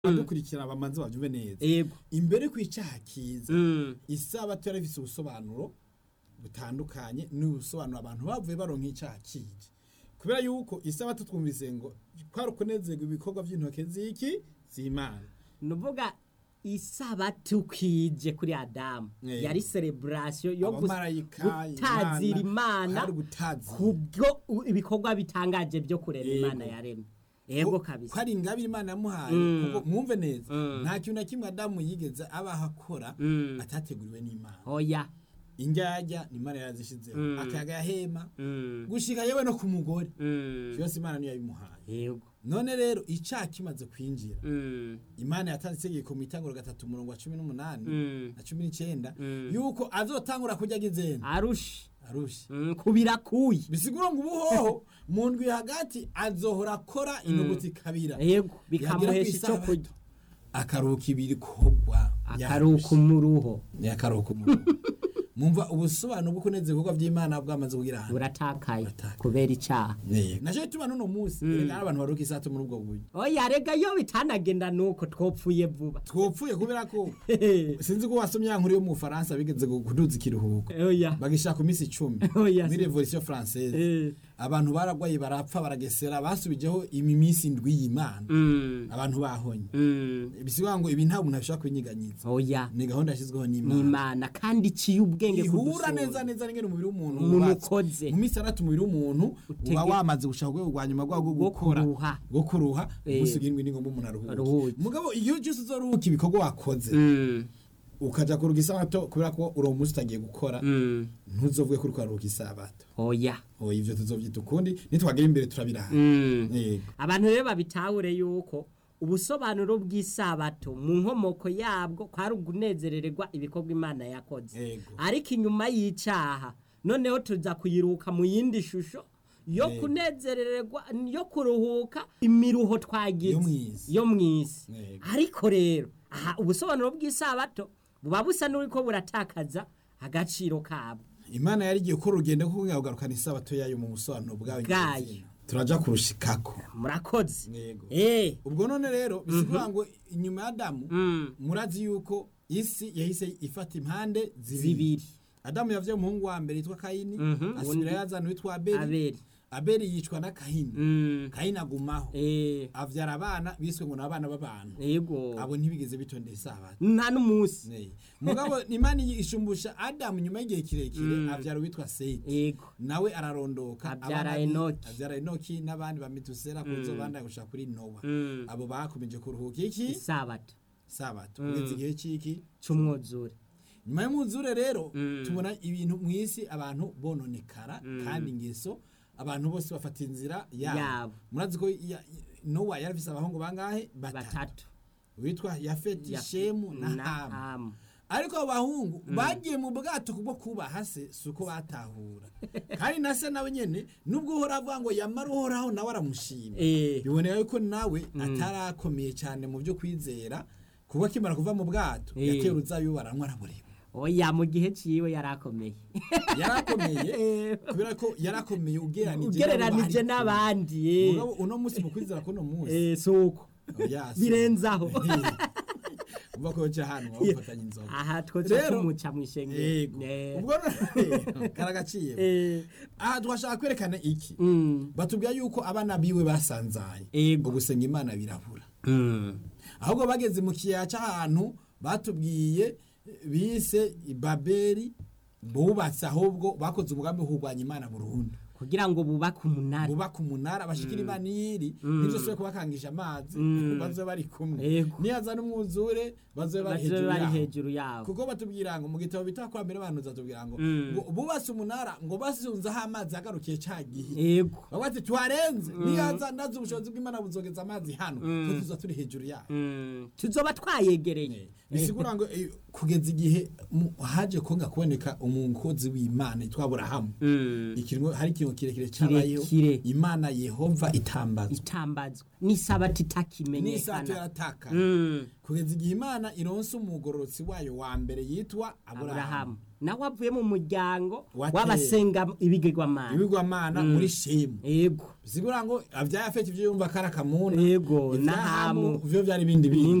adukurikira bamanze bavyumve neza yego imbere kw'icaha kiza Mm. isabato yari ifise ubusobanuro butandukanye n'ubusobanuro abantu bavuye baronka icaha kije kubera yuko isabato twumvise ngo kwari ukunezerwa ibikorwa vy'intoke z'iki z'imana nuvuga isabato kije kuri adamu Eh. yari celebration yo gus- abamarayika gutazira imana hari gutazira kubwo u- ibikorwa bitangaje byo kurema Yego. imana yaremye yego ko kabisa ari ingabire imana yamuhaye Mm. kuko mwumve neza Mm. nta kintu na kimwe adamu yigeze abaho akora Mm. atateguriwe n'imana oya indyarya ni imana yarazishizeho Mm. akayaga yahema Mm. gushika yewe no ku mugore Mm. yose imana niyo yabimuhaye yego none rero icaha kimaze kwinjira Mm. imana yatanze itegeko mu itanguro gatatu umurongo wa cumi n'umunani Mm. na cumi n'icenda Mm. yuko azotangura kurya agizena arushe arushe Mm, kubira kuyi bisigura ngo ubuhoho mu ndwi hagati azohora akora inyuguti kabira yego bikamuhesha ico Yagera kurya kw'isabato, akaruhuka ibikorwa akaruhuka umuruho ni akaruhuka umuruho mumva ubusobanuro bwo kuneza ibikorwa by'imana bwamaze kugira ahantu buratakaye Buratakaye. kubera icaha naco gituma n'uno munsi erega n'abantu baruhuka isato muri ubwo buryo oya rega iyo bitanagenda nuko twopfuye vuba twopfuye kubera ko sinzi ko wasomye ya nkuru yo mu Faransa bigeze gu- kuduza ikiruhuko oya bagishaka ku minsi icumi Oya, muri si- revolution française Eh. abantu baragwaye barapfa baragesera basubijeho imi minsi indwi y'imana Mm. abantu bahonye Mm. bisigura ngo ibi nta muntu ashobora kwinyiganyiza oya ni gahunda yashyizweho n'imana n'imana kandi iciye ubwenge ihura kudusura. neza neza n'ingene umubiri w'umuntu Umuntu wubatse. ukoze. mu minsi itandatu umubiri w'umuntu Utege- uba wamaze gushaka urwego rwa nyuma rwawo rwo Rwo gukora kuruha. rwo kuruha Eh. umunsi ugirindwi ni ngombwa umuntu aruhuke Aruhuke. mugabo iyo cyose uzoruhuka ibikorwa wakoze Mm. ukaja kuruhuka isabato kubera ko uri umunsi utagiye gukora Mm. ntuzovuge ko uriko uraruhuka isabato oya oya ivyo tuzovyita ukundi nitwagera imbere turabiraha Mm. yego abantu rero babitahure yuko ubusobanuro bw'isabato mu nkomoko yabwo kwari ugunezerererwa ibikorwa imana yakoze Yego. ariko inyuma y'icaha noneho tuza kuyiruka mu yindi shusho yo Yego. kunezerererwa yo kuruhuka imiruho twagize Yo mw'isi. yo mw'isi Yego. ariko rero aha ubusobanuro bw'isabato buba busa n'uriko buratakaza agaciro kabwo imana yari igiye gukora urugendo rwo kugarukana isabato yayo mu busobanuro bwayo Bwayo. nyezina. turaja kurushikako murakoze Yego. eh ubwo none rero bisigura ngo inyuma ya adamu mm. murazi yuko isi yahise ifata impande zibiri zibiri adamu yavye umuhungu wa mbere yitwa kayini Mhm, asubira uwundi- yazana witwa abeli abeli abeli yicwa na kahini mm. kayini agumaho eh avyara abana biswe ngo ni abana b'abantu yego abo ntibigeze bitondera isabato nta n'umunsi Ne. mugabo imana ishumbusha adamu nyuma y'igihe kirekire Mm. avyara uwitwa seti yego nawe ararondoka Avyara abana bi- Enoki. avyara enoki n'abandi bamitusera kuzo bandaya gushika kuri nowa Mm. abo bakomeje kuruhuka iki isabato sabato Mm. kugeza igihe c'iki c'umwuzure nyuma y'umwuzure rero Mm. tubona ibintu mu isi abantu bononekara Mm. kandi ingeso abantu bose bafata inzira Yabo. yabo murazi ko ya- nowa yari afise abahungu bangahe batatu batatu witwa yafeti Ya- shemu na na hamu Hamu. ariko abo bahungu bagiye mu bwato kubwo kubaha se si uko batahura kandi na se nawe nyene nubwo uhora avuga ngo yamara uhoraho nawe aramushima eh biboneka yuko nawe atarakomeye cyane mu byo kwizera kuko akimara kuva mu bwato Eh. yateye uruzabibu baranywa arabureba oya mu gihe ciwe yarakomeye yarakomeye Eh, kubera ko yarakomeye ugereranije ugereranije n'abandi eh. mugabo uno munsi mu kwizera kuno munsi eh suko oya, si- birenzaho uva ko ca hano wafatanya inzoga aha twoca Rero- tumuca mw'ishengero yego Eh. ubwo none- karagaciye eh aha twashaka kwerekana iki mm batubwira yuko abana biwe basanzaye Yego. ngo gusenga imana birabura mm ahubwo bageze mu kiyaya cy'ahantu batubwiye bise babeli bubatse ahubwo bakoze umugambi wo kurwanya imana burundu kugira ngo bubake umunara bubaka umunara bashikira imana iyiri ntibyose kubakangisha amazi Mm. bazobe bari kumwe Yego. niyaza n'umwuzure bazobe bari bazobe hejuru bari yaho hejuru yabo kuko batubwira ngo mu gitabo bita kwa mbere abantu zatubwira ngo Mm. ngo bubatse umunara ngo basunzeho amazi yagarukiye ca gihe yego bavuga ati tuharenze niyaza ndazi ubushobozi bw'imana buzogeza amazi hano twe tuza turi hejuru yaho Mm, tuzoba twayegereye bisigura ngo eh, kugeza igihe mu- haje konga kuboneka umukozi w'imana yitwa aburahamu Mm, ikintu hari ikintu kiringo kirekire cyabayeho Kirekire. imana yehova itambazwa itambazwa n'isabato n'isato itakimenyekana yaratakara Mm. kugeza igihe imana ironse umugororotsi wayo wa mbere yitwa aburahamu aburahamu nawe avuye mu muryango Wa kera. w'abasenga ibigirwamana ibigwamana muri shemu yego sigura ngo abyaye afite ibyo yumva ko ari akamuna Yego, ibya na Hamu. Hamu, vyo byari ibindi bindi